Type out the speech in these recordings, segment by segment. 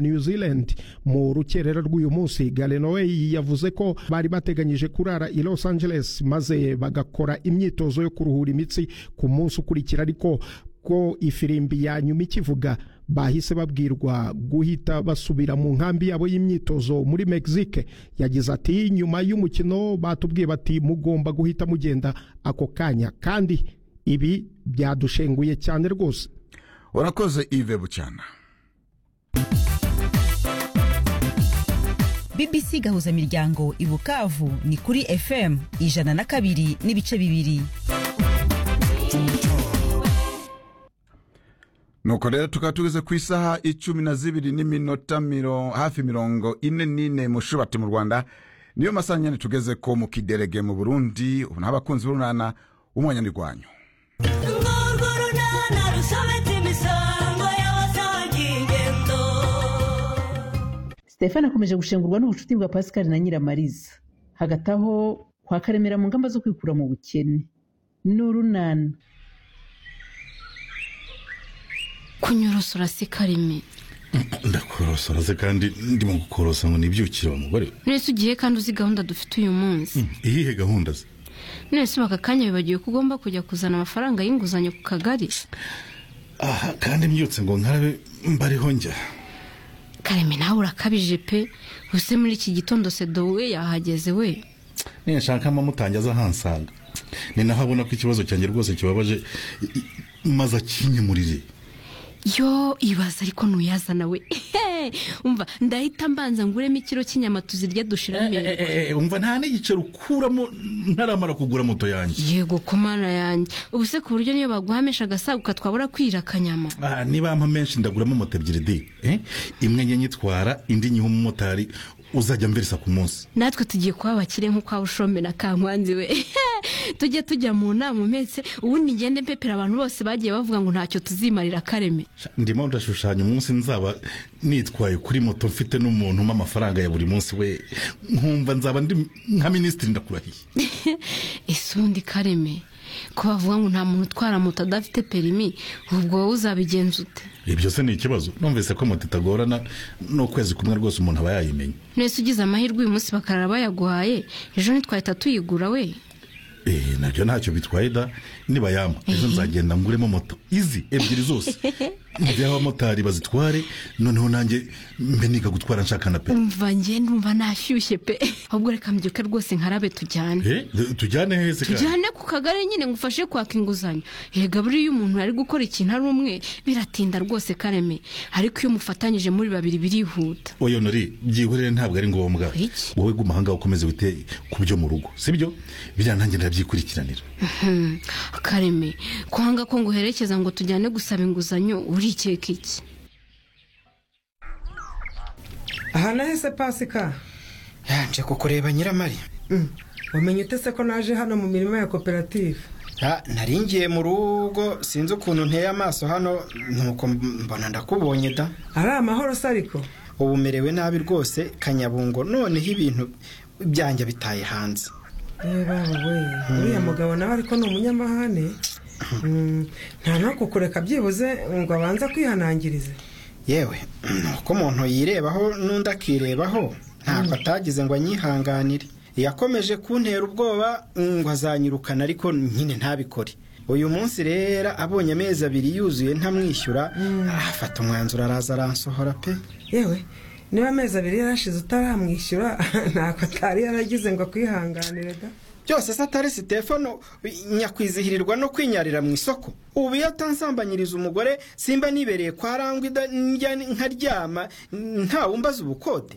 New Zealand mu rukerera rw'uyu munsi Galenoway yavuze ko bari bateganyije kurara i Los Angeles maze bagakora imyitozo yo kuruhura imitsi ku munsi ukurikira ariko ko ifirimbi ya nyuma ikivuga bahise babwirwa guhita basubira mu nkambi yabo y'imyitozo muri Mexique yagize ati nyuma y'umukino batubwiye bati mugomba guhita mugenda ako kanya kandi ibi byadushenguye cyane rwose urakoze ive bucyana bbc gahuza miryango i bukavu ni kuri fm ijana na kabiri n'ibice bibiri nuko rero tukaba tugeze ku isaha icumi na zibiri n'iminota hafi mirongo ine n'ine mushubati mu rwanda niyo masaha nyine tugeze ko mu kiderege mu burundi ubu n'abakunzi b'urunana w'umunyanirwanyo stefani akomeje gushengurwa n'ubucuti bwa pascal na nyiramariza hagati aho kwa karemera mu ngamba zo kwikura mu bukene n'urunana kunyorosora si kareme ndakorosora ze kandi ndimo gukorosa ngo nibyukire wa mugore we none se ugiye kandi uzi gahunda dufite uyu munsi iyihe gahunda ze none se aka kanya wibagiwe ko ugomba kujya kuzana amafaranga y'inguzanyo ku kagari aha kandi mbyutse ngo nkarabe mbariho njya kareme nawe urakabije pe ubuse muri iki gitondo sedo we yahageze we ninshaka amamutange aza ahansanga ni naho abona ko ikibazo cyanjye rwose kibabaje i- i- maze akinyemurire yo ibaza ariko ntuyazana we umva ndahita mbanza nguremo ikiro cy'inyama tuzirya dushira amenyo umva nta n'igiceri ukuramo ntaramara kugura moto yanjye yego ko mana yanjye ubu se ku buryo niyo baguhamisha agasaguka twabura kwira akanyama Ah, niba ampa menshi ndaguramo moto ebyiri de eh? imwe njye nyitwara indi nyiha umumotari uzajya mberesa ku munsi natwe tugiye kuba abakire nk'uko waba ushombe na kankwanzi we tujye tujya mu nama umetse ubundi ngende mpepera abantu bose bagiye bavuga ngo ntacyo tuzimarira kareme ndimo ndashushanya umunsi nzaba nitwaye kuri moto mfite n'umuntu umpa amafaranga ya buri munsi we nkumva nzaba ndi nka minisitiri ndakurahiye ese ubundi kareme ko bavuga ngo nta muntu utwara moto adafite perimi ubwo wowe uzabigenza ute ibyo se ni ikibazo numvise ko moto itagorana n'ukwezi kumwe rwose umuntu aba yayimenya nese ugize amahirwe uyu munsi bakarara bayaguhaye ejo ntitwahita tuyigura we Eh, nabyo ntacyo bitwaye da niba yampa ejo nzagenda nguremo moto izi ebyiri zose njyeho abamotari bazitware noneho nanjye mbe niga gutwara nshaka na pe umva njye ndumva nashyushye pe ahubwo reka mbyuke rwose nkarabe tujyane Eh, tu- tujyane heze kandi tujyane ku kagari nyine ngo ufashe kwaka inguzanyo erega buriya iyo umuntu ari gukora ikintu ari umwe biratinda rwose kareme ariko iyo mufatanyije muri babiri birihuta oya nori byihorere ntabwo ari ngombwa Iki? wowe guma ahangaha ukomeze wite ku byo mu rugo sibyo biriya nanjye ndabyikurikiranira Hmm, kareme kwanga ko nguherekeza ngo tujyane gusaba inguzanyo urikeka iki aha nahise pasika yanje kukureba nyiramari wamenye utese ko naje hano mu mirimo ya koperative Ah, nari ngiye mu rugo sinzi ukuntu nteye amaso hano nuko mbona ndakubonye da ari amahoro se ariko ubu merewe nabi rwose kanyabungo noneho ibintu byanjye bitaye hanze Eh, baba we uriya mugabo nawe ariko ni umunyamahane Mm, nta no kukureka byibuze ngo abanze kwihanangirize yewe nuko umuntu yirebaho n'undi akirebaho ntabwo atagize ngo anyihanganire yakomeje kuntera ubwoba ngo azanyirukana ariko nyine ntabikore uyu munsi rero abonye amezi abiri yuzuye ntamwishyura afata umwanzuro araza aransohora pe yewe niba amezi abiri yarashize utaramwishyura ntabwo atari yaragize ngo akwihanganire da byose se atari sitefano nyakwizihirirwa no kwinyarira mu isoko ubu iyo atansambanyiriza umugore simba nibereye kwa rangwa ida- njya nkaryama ntawumbaza ubukode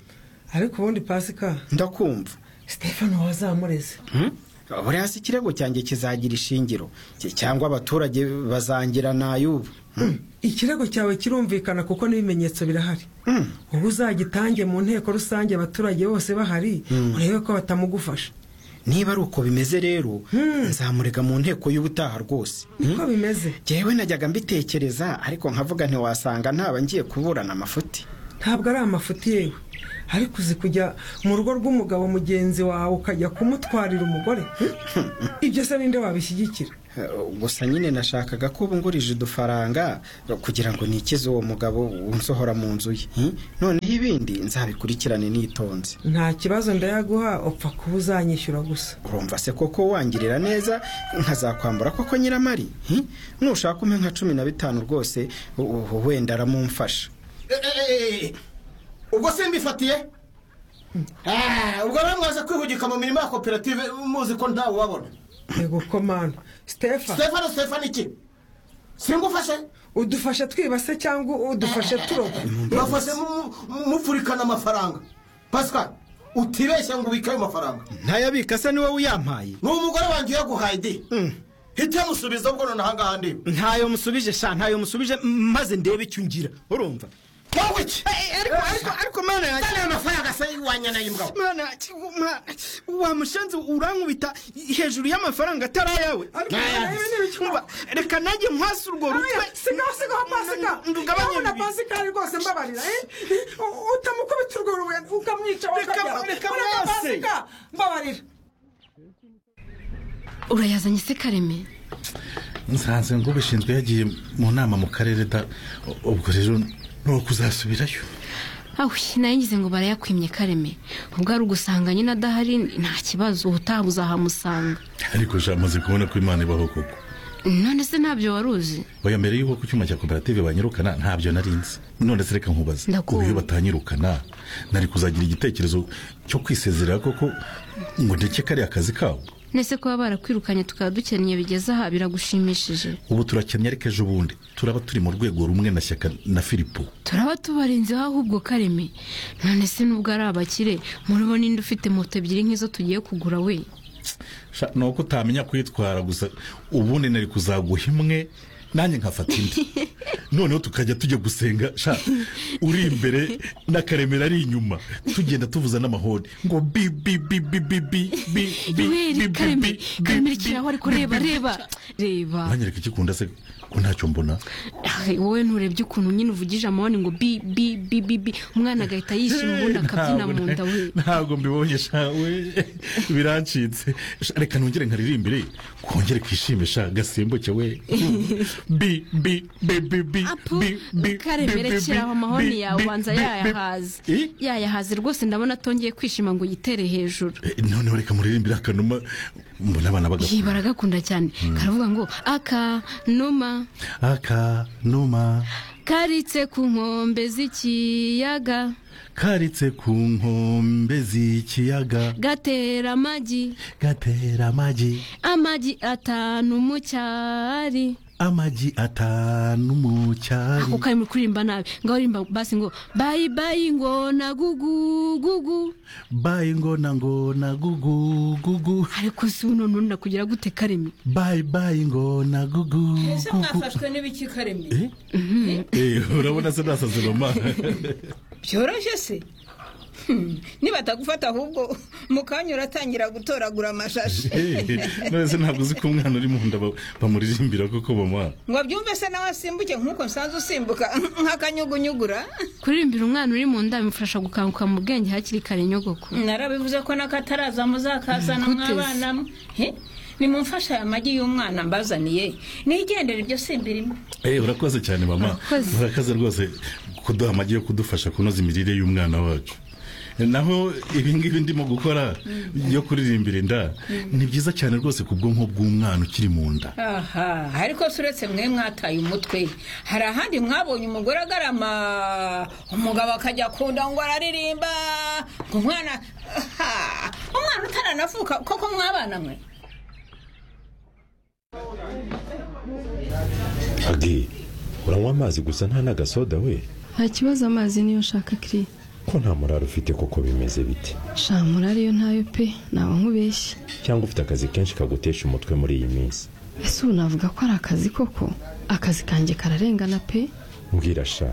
ariko ubundi pasika ndakumva stefano wazamureze buriya si ikirego cyanjye kizagira ishingiro Cy- cyangwa abaturage bazangira n'ay'ubu Hmm. ikirego cyawe kirumvikana kuko n'ibimenyetso birahari Hmm. ubu uzagitange mu nteko rusange abaturage bose bahari urebe ko batamugufasha niba ari uko bimeze rero nzamurega mu nteko y'ubutaha rwose niko bimeze jyewe najyaga mbitekereza ariko nkavuga ntiwasanga ntaba ngiye kuburana amafuti ntabwo ari amafuti yewe ariko uzi kujya mu rugo rw'umugabo mugenzi wawe ukajya kumutwarira umugore ibyo se ninde wabishyigikira Eh, gusa nyine nashakaga ko bungurije udufaranga kugira ngo nikize uwo mugabo unsohora mu nzu ye Hmm? noneho ibindi nzabikurikirane nitonze nta kibazo ndayaguha upfa kuba uzanyishyura gusa urumva se koko wangirira neza nkazakwambura koko nyiramari Hmm? nushaka umpe nka cumi na bitanu rwose u- u- wenda aramumfasha ubwo simbifatiye Ah, ubwo rero mwaza kwihugika mu mirimo ya koperative muzi ko ntawe ubabona yego komanda sitefa stefano stefano iki singufashe udufashe twibase cyangwa udufashe turoba bafashe mu- mu- mupfurikana amafaranga pascal utibeshye ngo ubike ayo mafaranga ntayabika se niwe uyampaye ni umugore wanjye uyaguhaye di hita musubiza ubwo nonaha ngaha ndi ntayo musubije sha ntayo musubije m- maze ndebe icyo ungira urumva wowe iki ariko ariko ariko mana yanjye aya mafaranga se wanyanaye mbwa mana yanjye umwana wa mushenzi urankubita hejuru y'amafaranga atari ayawe reka nanjye nkwasi urwo rutwe sigaho sigaho pasika ndugabanye ndabona bibiri. pasikari rwose mbabarira eh? U- utamukubita urwo rubuye ukamwica Reka- ukajya. reka Ureka mwese. pasika mbabarira urayazanye se kareme nsanze ngo ubishinzwe yagiye mu nama mu karere da u- ubwo rero nuko uzasubirayo awe nayo ngize ngo barayakwimye kareme ubwo ari ugusanga nyine adahari nta kibazo ubutaha uzahamusanga ariko sha amaze kubona ko imana ibaho koko none se ntabyo wari uzi oya mbere y'uko ku cyuma cya koperative banyirukana ntabyo narinzi none se reka nkubaze Ndakumva. ubu iyo batanyirukana nari kuzagira igitekerezo cyo kwisezerera koko ngo ndeke kariya kazi kabo nese kuba barakwirukanye tukaba dukennye bigeze aha biragushimishije ubu turakennye ariko ejo bundi turaba turi mu rwego rumwe na shyaka na filipo turaba tubarinzeho ahubwo kareme none se nubwo ari abakire muribo ninde ufite moto ebyiri nk'izo tugiye kugura we Sha, ni uko utamenya kuyitwara gusa ubundi nari kuzaguha imwe nanjye nkafata indi noneho tukajya tujya gusenga sha uri imbere n'akaremera ari inyuma tugenda tuvuza n'amahoni ngo bi bi bi bi bi bi bi bi bi weri bi bi kareme kareme bi ikiraho ariko reba reba reba mwanyereka ikikunda se ko ntacyo mbona Ah, wowe nturebye ukuntu nyine uvugije amahoni ngo bi bi bi bi bi umwana agahita yishima ubundi akabyina mu nda we ntabwo mbibonye sha we birancitse Sha, reka nongere nkaririmbire kongere kwishime sha gasimbuke we bi bi bi bi bi apu bi bi bi, karemere bi, kiraho bi, amahoni bi, yawe bi, ubanza bi, yayahaze bi. Eh? yayahaze rwose ndabona atongeye kwishima ngo yitere hejuru Eh, noneho reka muririmbire akanuma mbona abana iyi bagakura baragakunda cyane karavuga ngo aka numa akanuma karitse ku nkombe z'ikiyaga karitse ku nkombe z'ikiyaga gatera amagi gatera amagi amagi atanu mu cyari amagi atanu mu cyari ako kari muri kuririmba nabi ngo uririmba basi ngo bayi bayi ngo na gugu gugu bayi ngona ngona gugu gugu ariko si uno none nakugira gute karemi bayi bayi ngona gugu ese mwafashwe n'ibiki karemye Eh? Eh, urabona se nasaze mama byoroshye se Hmm, nibatagufata ahubwo mukanya uratangira gutoragura amashashi Eh, none se ntabwo uzi ko umwana uri mu nda ba- bamuririmbira koko mama ngo byumve se nawe asimbuke nk'uko nsanzwe usimbuka nk'akanyugunyugura kuririmbira umwana uri mu nda bimufasha gukanguka mu bwenge hakiri kare nyogoko narabivuze ko n'akataraza muzakazana Gute se? mw'abana mwe nimumfashe aya magi y'umwana mbazaniye nigendere ibyo simbirimo Eh, urakoze cyane mama Urakoze. urakoze rwose kuduha amagi yo kudufasha kunoza imirire y'umwana wacu naho ibingibi ndimo gukora yo kuririmbira inda ni byiza cyane rwose ku bwonko bw'umwana ukiri mu nda aha ariko se uretse mwe mwataye umutwe hari ahandi mwabonye umugore agarama umugabo akajya akunda ngo araririmba ngo umwana aha, umwana utaranavuka koko mwabana mwe agi uranywa amazi gusa nta n'agasoda we nta kibazo amazi niyo nshaka kiri ko nta murari ufite koko bimeze bite shamura ariyo ntayo pe naba nkubeshye cyangwa ufite akazi kenshi kagutesha umutwe muri iyi minsi ese ubu navuga ko ari akazi koko akazi kanjye kararengana pe mbwira sha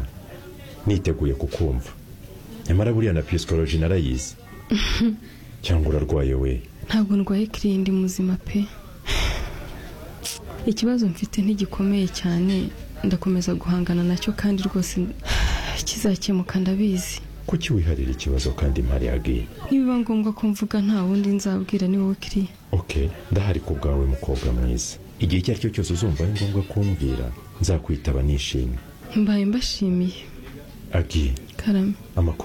niteguye kukumva nyamara buriya na pisikoloji narayizi cyangwa urarwaye we ntabwo ndwaye kiri ndi muzima pe ikibazo mfite ntigikomeye cyane ndakomeza guhangana nacyo kandi rwose kizakemuka ndabizi kuki wiharira ikibazo kandi mpari agi nibiba ngombwa ko mvuga nta wundi nzabwira ni wowe kiriya oke ndahari ku bwawe mukobwa mwiza igihe icyo ari cyo cyose uzumva ari ngombwa kumbwira nzakwitaba nishimye mbaye mbashimiye agi karame amakuru